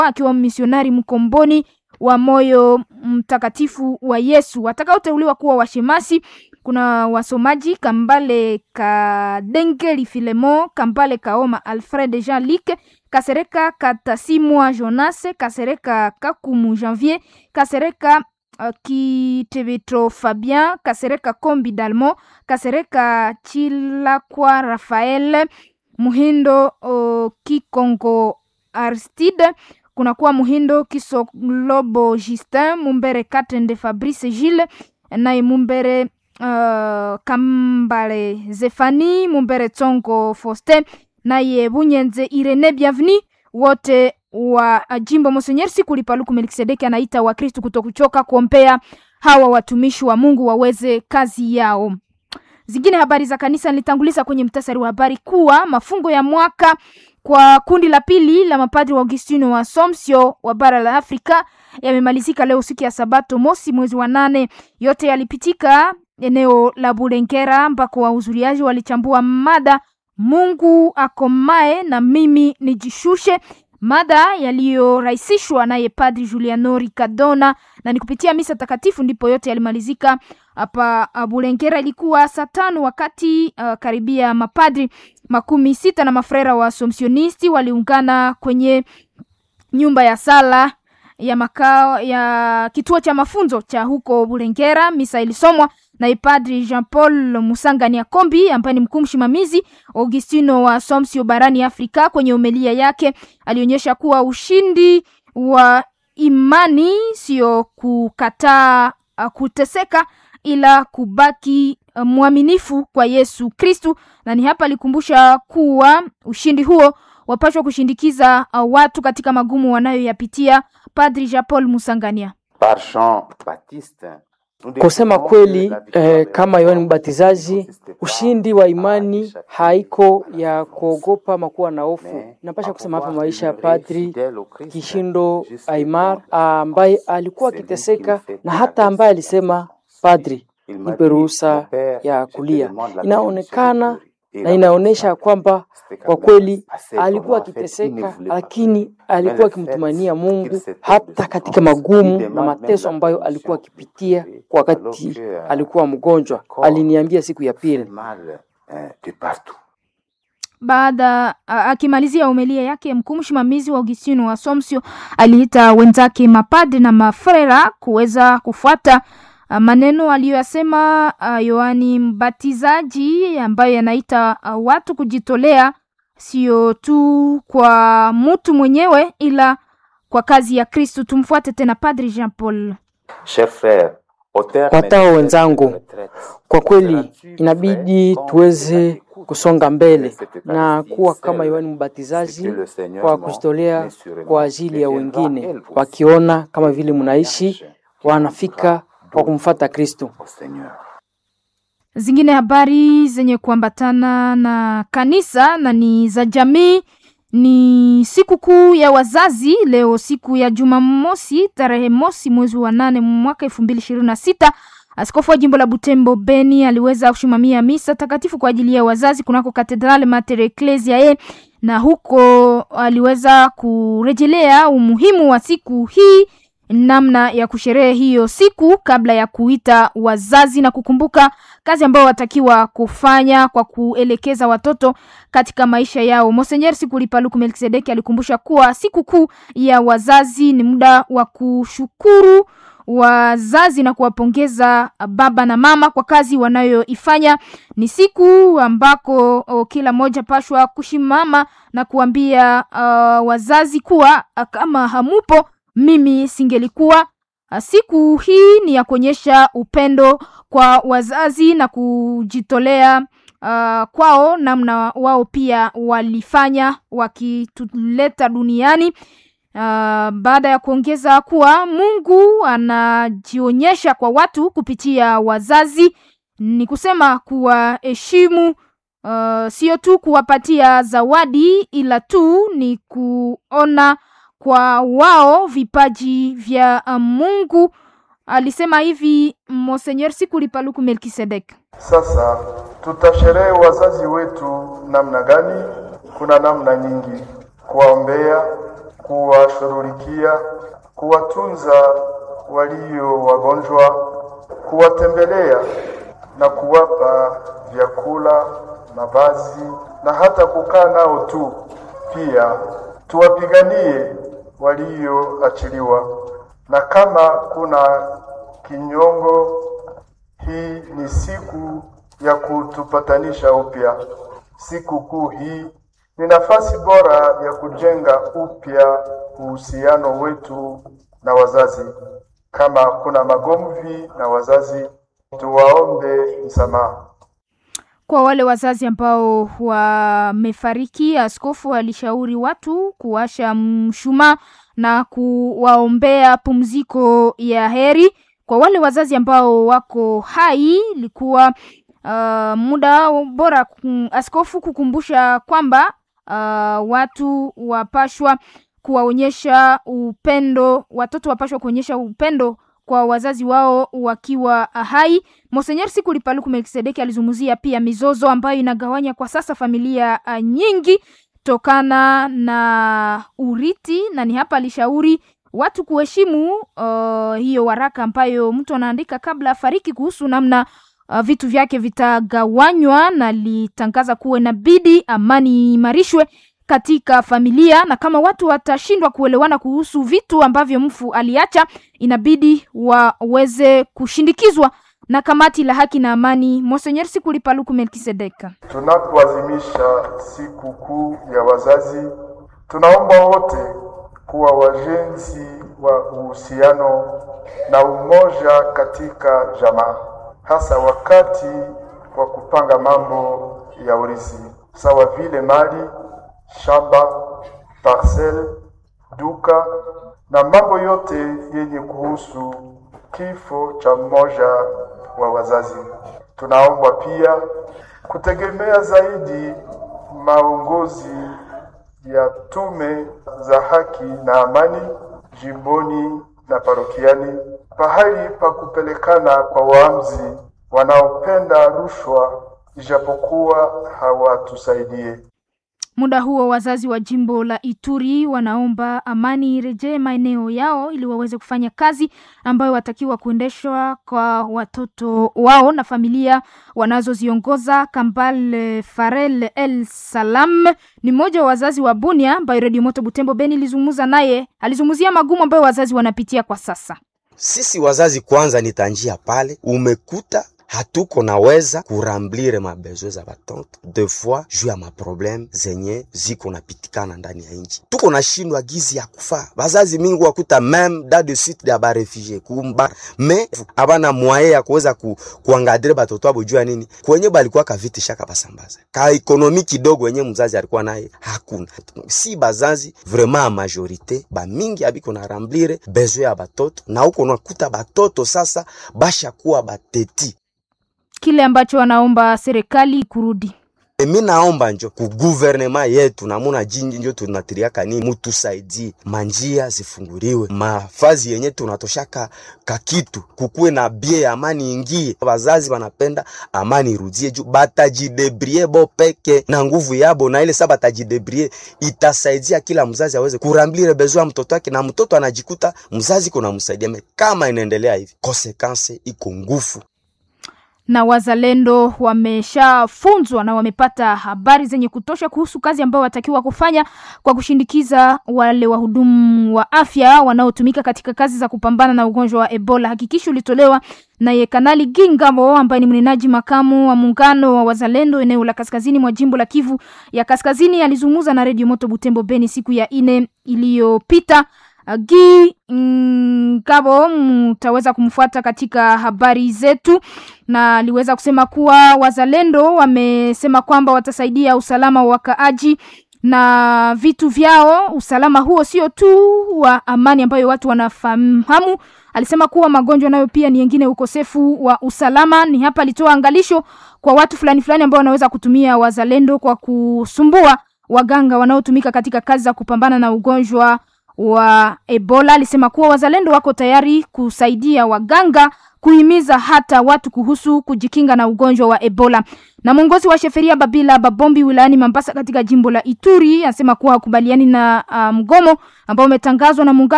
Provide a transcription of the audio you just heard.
akiwa misionari mkomboni wa moyo mtakatifu wa Yesu. Watakaoteuliwa kuwa washemasi kuna wasomaji Kambale Kadengeli Filemo, Kambale Kaoma Alfred Jean Luc, Kasereka Katasimwa Jonas, Kasereka Kakumu Janvier, Kasereka uh, Kitebetro Fabien, Kasereka Kombi Dalmo, Kasereka Chilakwa Rafael, Muhindo uh, Kikongo Aristide, kunakuwa Muhindo Kisolobo Justin, Mumbere Katende Fabrice Gilles, naye Mumbere uh, Kambale Zefani, Mumbere Tsongo Faustin, naye Bunyenze Irene Bienveni, wote wa jimbo Monsenyer Sikuli Paluku Melkisedeki anaita Wakristu kutokuchoka kuombea hawa watumishi wa Mungu waweze kazi yao. Zingine habari za kanisa nilitanguliza kwenye mtasari wa habari kuwa mafungo ya mwaka kwa kundi la pili la mapadri wa Augustino wa Assumption wa bara la Afrika yamemalizika leo siku ya Sabato mosi mwezi wa nane. Yote yalipitika eneo la Bulengera ambako wahudhuriaji walichambua mada Mungu akomae na mimi nijishushe, mada yaliyorahisishwa naye Padri Juliano Ricardona, na ni kupitia misa takatifu ndipo yote yalimalizika hapa Bulengera. Ilikuwa saa tano wakati uh, karibia mapadri makumi sita na mafrera wa Assumptionisti waliungana kwenye nyumba ya sala ya makao ya kituo cha mafunzo cha huko Bulengera. Misa ilisomwa na Padri Jean Paul Musangani Akombi ambaye ni mkuu msimamizi Augustino wa Assumption barani Afrika. Kwenye umelia yake alionyesha kuwa ushindi wa imani sio kukataa uh, kuteseka ila kubaki uh, mwaminifu kwa Yesu Kristu, na ni hapa alikumbusha kuwa ushindi huo wapashwa kushindikiza uh, watu katika magumu wanayoyapitia. Padri Jean Paul Musangania Par Jean Baptiste Kusema kweli eh, kama Yohani Mbatizaji, ushindi wa imani haiko ya kuogopa makuwa na hofu. Napasha kusema hapa maisha ya Padri Kishindo Aimar ambaye alikuwa akiteseka na hata ambaye alisema Padri, nipe ruhusa ya kulia. Inaonekana na inaonyesha kwamba kwa kweli alikuwa akiteseka, lakini alikuwa akimtumania Mungu hata katika magumu na mateso ambayo alikuwa akipitia wakati alikuwa mgonjwa. Aliniambia siku ya pili baada akimalizia umelia yake, mkuu msimamizi wa Augustino wa Assumption aliita wenzake mapadri na mafrera kuweza kufuata maneno aliyoyasema uh, Yohani Mbatizaji ambayo yanaita uh, watu kujitolea sio tu kwa mtu mwenyewe ila kwa kazi ya Kristo. Tumfuate tena Padri Jean Paul. Watao wenzangu, kwa kweli inabidi tuweze kusonga mbele na kuwa kama Yohani Mbatizaji kwa kujitolea kwa ajili ya wengine, wakiona kama vile mnaishi wanafika kwa kumfata Kristo. Zingine habari zenye kuambatana na kanisa na ni za jamii ni siku kuu ya wazazi leo, siku ya Jumamosi tarehe mosi mwezi wa nane mwaka elfu mbili ishirini na sita. Askofu wa jimbo la Butembo Beni aliweza kusimamia misa takatifu kwa ajili ya wazazi kunako Katedrale Mater Ecclesiae, na huko aliweza kurejelea umuhimu wa siku hii namna ya kusherehe hiyo siku kabla ya kuita wazazi na kukumbuka kazi ambayo watakiwa kufanya kwa kuelekeza watoto katika maisha yao. Monsenyer Sikuli Paluku Melkisedeki alikumbusha kuwa siku kuu ya wazazi ni muda wa kushukuru wazazi na kuwapongeza baba na mama kwa kazi wanayoifanya. Ni siku ambako o, kila moja pashwa kushimama na kuambia uh, wazazi kuwa kama hamupo mimi singelikuwa. Siku hii ni ya kuonyesha upendo kwa wazazi na kujitolea uh, kwao, namna wao pia walifanya wakituleta duniani. Uh, baada ya kuongeza kuwa Mungu anajionyesha kwa watu kupitia wazazi, ni kusema kuwaheshimu, uh, sio tu kuwapatia zawadi, ila tu ni kuona kwa wao vipaji vya Mungu. Alisema hivi Monseigneur Sikuli Paluku Melkisedek. Sasa tutasherehe wazazi wetu namna gani? Kuna namna nyingi: kuwaombea, kuwashughulikia, kuwatunza walio wagonjwa, kuwatembelea na kuwapa vyakula, mavazi na hata kukaa nao tu. Pia tuwapiganie walioachiliwa, na kama kuna kinyongo, hii ni siku ya kutupatanisha upya. Siku kuu hii ni nafasi bora ya kujenga upya uhusiano wetu na wazazi. Kama kuna magomvi na wazazi, tuwaombe msamaha. Kwa wale wazazi ambao wamefariki, askofu alishauri watu kuwasha mshumaa na kuwaombea pumziko ya heri. Kwa wale wazazi ambao wako hai, ilikuwa uh, muda bora kum, askofu kukumbusha kwamba uh, watu wapashwa kuwaonyesha upendo, watoto wapashwa kuonyesha upendo kwa wazazi wao wakiwa hai. Monsenyer Sikuli Paluku Melkisedeki alizungumzia pia mizozo ambayo inagawanya kwa sasa familia uh, nyingi tokana na uriti, na ni hapa alishauri watu kuheshimu uh, hiyo waraka ambayo mtu anaandika kabla afariki kuhusu namna uh, vitu vyake vitagawanywa, na litangaza kuwa inabidi amani imarishwe katika familia, na kama watu watashindwa kuelewana kuhusu vitu ambavyo mfu aliacha, inabidi waweze kushindikizwa na kamati la haki na amani. Monsenyer Sikuli Paluku Melkisedeka. Tunapoadhimisha siku kuu ya wazazi, tunaomba wote kuwa wajenzi wa uhusiano na umoja katika jamaa, hasa wakati wa kupanga mambo ya urithi, sawa vile mali, shamba, parcel, duka na mambo yote yenye kuhusu kifo cha mmoja wa wazazi. Tunaomba pia kutegemea zaidi maongozi ya tume za haki na amani jimboni na parokiani, pahali pa kupelekana kwa waamuzi wanaopenda rushwa, ijapokuwa hawatusaidie. Muda huo wazazi wa jimbo la Ituri wanaomba amani irejee maeneo yao ili waweze kufanya kazi ambayo watakiwa kuendeshwa kwa watoto wao na familia wanazoziongoza. Kambal Farel El Salam ni mmoja wa wazazi wa Bunia ambayo Radio Moto Butembo Beni ilizungumza naye, alizungumzia magumu ambayo wazazi wanapitia kwa sasa. Sisi wazazi kwanza ni tanjia pale umekuta hatuko naweza kuramblire mabezwe za batoto de fois juu ya maprobleme zenye ziko napitikana ndani ya nchi, tuko nashindwa gizi ya kufaa. Bazazi mingi wakuta meme da de suite ya barefugie kumba me abana mwaye ya kuweza ku, kuangadire batoto abo juu ya nini kwenye balikuwa kaviti shaka basambaza ka ekonomi kidogo wenye mzazi alikuwa naye hakuna. Si bazazi vraiment a majorite ba mingi abiko na ramblire bezwe ya batoto na uko nakuta batoto sasa bashakuwa bateti kile ambacho wanaomba serikali kurudi. Mi naomba njo ku guvernema yetu namuna jinji njo tunatiriaka nini, mutusaidie manjia zifunguriwe, mafazi yenye tunatoshaka kakitu kukuwe na bie, amani ingie. Wazazi wanapenda amani irudie juu batajidebrie bo peke na nguvu yabo, na ile sa batajidebrie itasaidia kila mzazi aweze kuramblire bezwa mtoto wake, na mtoto anajikuta mzazi kuna msaidia. Kama inaendelea hivi, konsekanse iko ngufu na wazalendo wameshafunzwa na wamepata habari zenye kutosha kuhusu kazi ambayo watakiwa kufanya kwa kushindikiza wale wahudumu wa afya wanaotumika katika kazi za kupambana na ugonjwa wa Ebola. Hakikisho ulitolewa naye Kanali Gingamo ambaye ni mnenaji makamu wa muungano wa wazalendo eneo la kaskazini mwa jimbo la Kivu ya Kaskazini. Alizungumza na Radio Moto Butembo Beni siku ya ine iliyopita. Gi Ngabo mtaweza kumfuata katika habari zetu, na aliweza kusema kuwa wazalendo wamesema kwamba watasaidia usalama wa wakaaji na vitu vyao. Usalama huo sio tu wa amani ambayo watu wanafahamu. Alisema kuwa magonjwa nayo pia ni yengine, ukosefu wa usalama. Ni hapa alitoa angalisho kwa watu fulani fulani ambao wanaweza kutumia wazalendo kwa kusumbua waganga wanaotumika katika kazi za kupambana na ugonjwa wa Ebola. Alisema kuwa wazalendo wako tayari kusaidia waganga kuhimiza hata watu kuhusu kujikinga na ugonjwa wa Ebola. Na mwongozi wa sheferia Babila Babombi wilayani Mambasa katika jimbo la Ituri anasema kuwa hakubaliani na uh, mgomo ambao umetangazwa na muungano